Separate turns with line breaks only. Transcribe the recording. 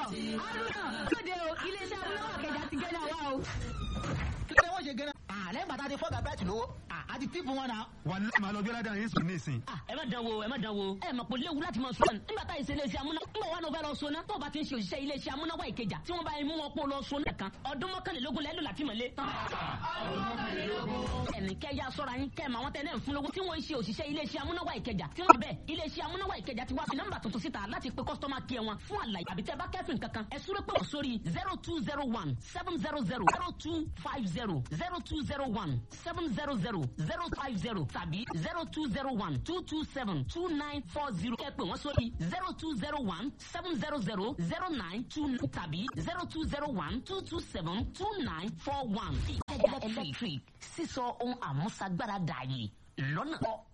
haruna lóde o iléeṣẹ́ amúnáwá kẹjà ti gẹ́nà wa o.
kí ni wọ́n ṣe gẹ́nà. àlẹ́ bàtà ti fọ́gà bẹ́ẹ̀ tì lówó àti tíìpù wọn náà.
wà ní màá lọ bí ọlọ́dà yín sùn ní ìsìn.
ẹ má dán wo ẹ má dán wo ẹ mọ̀ pé léwu láti máa sọ̀rọ̀ nígbà tá ìṣe iléeṣẹ́ amúnáwá nígbà wà ló fẹ́ lọ sọ́nà tó o bá ti ń ṣe òṣìṣẹ́ iléeṣẹ́ amúnáwá ìkẹjà tí wọ́n bá mú wọn kó lọ sọ́nà kan ọdún mọ́kànlélógún lẹ́lò láti mọ̀lé. ẹnì kẹyà sọ́ra yín kẹ́ ẹ̀ máa wọ́n tẹ́lẹ̀ ń fún lówó tí wọ́n ń ṣe òṣìṣẹ́ iléeṣẹ́ amúnáwá ìkẹjà tí wọ́n bẹ̀ iléeṣẹ́ amúnáwá ìkẹjà ti wá fi nọ́mbà tuntun síta láti pe kọ́sítọ́mà kí ẹ wọn fún àlàyé àbí tẹ́ bá kẹ́fìn kankan ẹ súré pé wọ́n sórí zero two zero one seven zero zero zero two five zero zero two zero one seven zero zero zero five zero tàbí zero two zero one two two seven two nine four zero kẹ́ pé wọ́n sórí zero two zero one seven zero zero zero nine two nine tàbí zero two zero one two two seven two nine four one. ìkẹjà electric sísọ ohun àmúṣagbára dààyè lọ́nà.